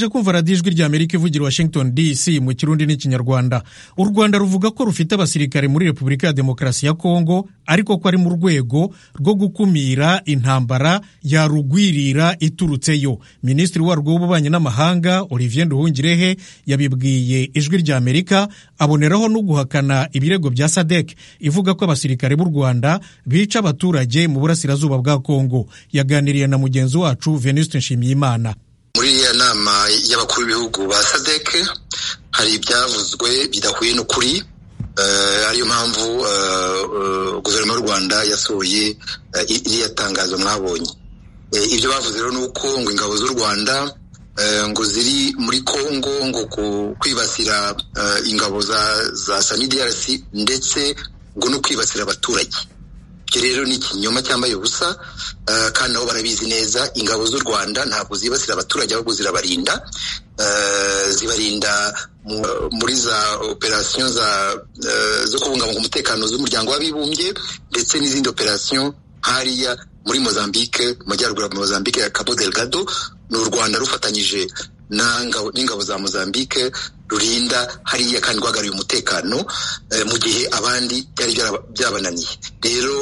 uje kumva radiyo ijwi rya amerika ivugira washington dc mu kirundi n'ikinyarwanda u rwanda ruvuga ko rufite abasirikare muri repubulika ya demokarasi ya kongo ariko ko ari mu rwego rwo gukumira intambara yarugwirira iturutseyo minisitiri warwo w'ububanyi n'amahanga olivier nduhungirehe yabibwiye ijwi rya amerika aboneraho no guhakana ibirego bya sadek ivuga ko abasirikare b'u rwanda bica abaturage mu burasirazuba bwa kongo yaganiriye na mugenzi wacu venuste nshimiyimana muri iyo nama y'abakuru b'ibihugu ba sadeke hari ibyavuzwe bidahuye n'ukuri ariyo mpamvu guverinoma y'u rwanda yasohoye iriya tangazo mwabonye ibyo bavuze rero ni uko ngo ingabo z'u rwanda ngo ziri muri congo ngo kwibasira ingabo za sanidarc ndetse ngo no kwibasira abaturage ibyo rero ni ikinyoma cyambaye ubusa kandi nabo barabizi neza ingabo z'u rwanda ntabwo zibasira abaturage ahubwo zirabarinda zibarinda muri za operasiyo zo kubungabunga umutekano z'umuryango w'abibumbye ndetse n'izindi operasiyo hariya muri mozambique mu majyaruguru ya mozambique ya cabo delgado ni u rwanda rufatanyije n'ingabo za mozambique rurinda hariya kandi rwagariye umutekano mu gihe abandi byari byabananiye rero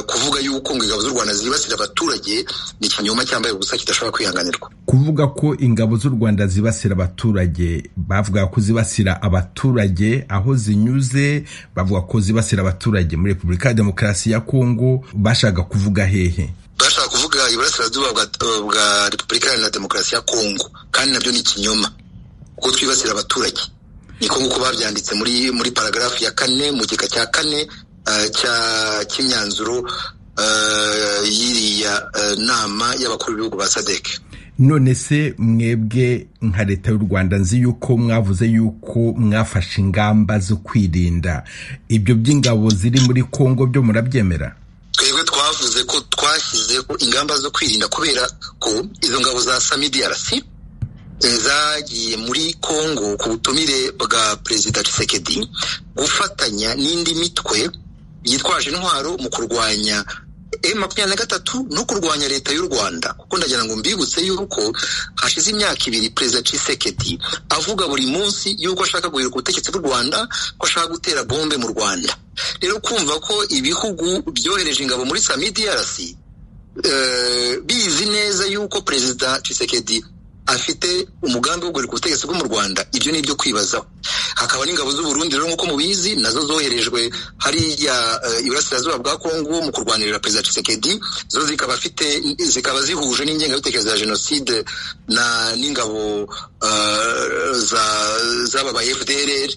kuvuga yuko ngo ingabo z'u rwanda zibasira abaturage ni ikinyoma cyambaye ubusa kidashobora kwihanganirwa kuvuga ko ingabo z'u rwanda zibasira abaturage bavuga ko zibasira abaturage aho zinyuze bavuga ko zibasira abaturage muri repubulika ya demokarasi ya kongo bashaka kuvuga hehe bashaka kuvuga iburasirazuba bwa repubulika ya demokarasi ya kongo kandi nabyo ni ikinyoma kuko twibasira abaturage niko nk'uko babyanditse muri muri paragarafu ya kane mu gika cya kane cy'imyanzuro y'iriya nama y'abakuru b'ibihugu ba sadeke none se mwebwe nka leta y'u rwanda nzi yuko mwavuze yuko mwafashe ingamba zo kwirinda ibyo by'ingabo ziri muri kongo byo murabyemera twebwe twavuze ko twashyizeho ingamba zo kwirinda kubera ko izo ngabo za samidiarasi zagiye muri congo ku butumire bwa perezida Tshisekedi gufatanya n'indi mitwe yitwaje intwaro mu kurwanya e makumyabiri na gatatu no kurwanya leta y'u rwanda kuko ndagira ngo mbibutse yuko hashize imyaka ibiri perezida Tshisekedi avuga buri munsi yuko ashaka guhirika ubutegetsi bw'u rwanda ko ashaka gutera bombe mu rwanda rero kumva ko ibihugu byohereje ingabo muri samidiarc bizi neza yuko perezida Tshisekedi afite umugambi wo guhirika ubutegetsi bwo mu rwanda ibyo ni ibyo kwibazaho hakaba n'ingabo z'uburundi rero nk'uko mubizi nazo zoherejwe hariya iburasirazuba bwa kongo mu kurwanirira perezida Tshisekedi zo zikaba afite zikaba zihuje n'ingengabitekerezo ya jenoside na n'ingabo z'aba ba fdrr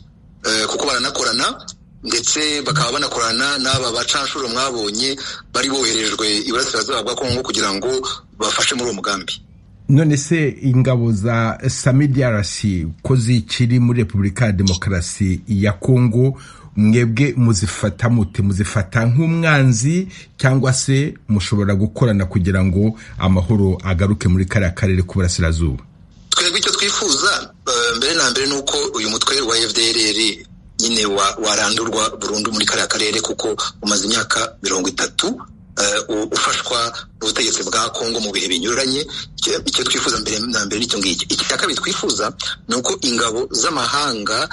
kuko baranakorana ndetse bakaba banakorana n'aba bacanshuro mwabonye bari boherejwe iburasirazuba bwa kongo kugira ngo bafashe muri uwo mugambi none se ingabo za samidiarasi ko zikiri muri repubulika ya demokarasi ya kongo mwebwe muzifata mute muzifata nk'umwanzi cyangwa se mushobora gukorana kugira ngo amahoro agaruke muri kariya karere k'uburasirazuba twebwe icyo twifuza mbere na mbere ni uko uyu mutwe wa fdrr nyine warandurwa burundu muri kariya karere kuko umaze imyaka mirongo itatu ufashwa n'ubutegetsi bwa kongo mu bihe binyuranye icyo twifuza mbere na mbere n'icyo ngicyo icya kabiri twifuza ni uko ingabo z'amahanga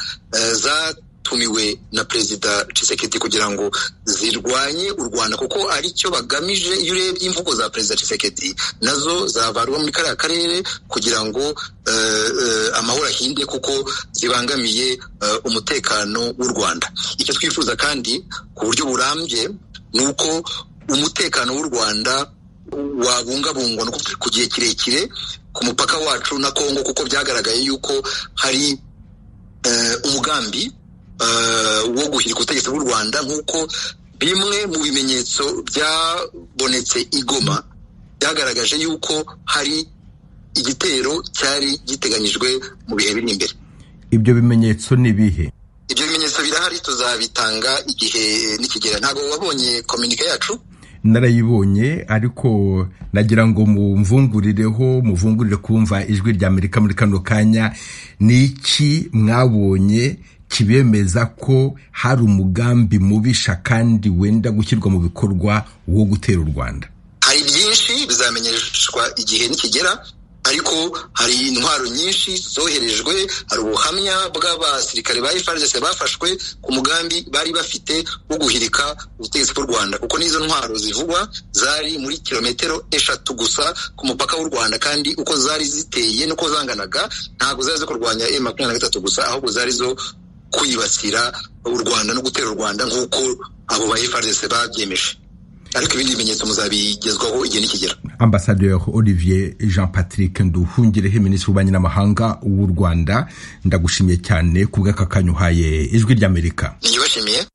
zatumiwe na perezida Tshisekedi kugira ngo zirwanye u rwanda kuko aricyo bagamije iyo urebye imvugo za perezida Tshisekedi nazo zavarwa muri kariya karere kugira ngo amahoro ahinde kuko zibangamiye umutekano w'u rwanda icyo twifuza kandi ku buryo burambye ni uko umutekano w'u rwanda wabungabungwa ku gihe kirekire ku mupaka wacu na kongo kuko byagaragaye yuko hari umugambi wo guhirika ubutegetsi bw'u rwanda nk'uko bimwe mu bimenyetso byabonetse i Goma byagaragaje yuko hari igitero cyari giteganyijwe mu bihe biri imbere ibyo bimenyetso ni ibihe ibyo bimenyetso birahari tuzabitanga igihe n'ikigera ntabwo wabonye kominike yacu narayibonye ariko nagira ngo mumvungurireho muvungurire kumva ijwi rya amerika muri kano kanya ni iki mwabonye kibemeza ko hari umugambi mubisha kandi wenda gushyirwa mu bikorwa wo gutera u rwanda hari byinshi bizamenyeshwa igihe nikigera ariko hari intwaro nyinshi zoherejwe hari ubuhamya bw'abasirikare ba FARDC bafashwe ku mugambi bari bafite wo guhirika ubutegetsi bw'u Rwanda kuko n'izo ntwaro zivugwa zari muri kilometero eshatu gusa ku mupaka w'u Rwanda kandi uko zari ziteye n'uko zanganaga ntabwo zari zo kurwanya M makumyabiri na gatatu gusa ahubwo zari zo kwibasira u Rwanda no gutera u Rwanda nk'uko abo ba FARDC babyemeje ariko ibindi bimenyetso muzabigezwaho igihe nikigera ambasaderi olivier jean patrick nduhungireho minisitiri w'ububanyi n'amahanga w'u rwanda ndagushimiye cyane ku bw'aka kanya uhaye ijwi ry'amerika niyubashimiye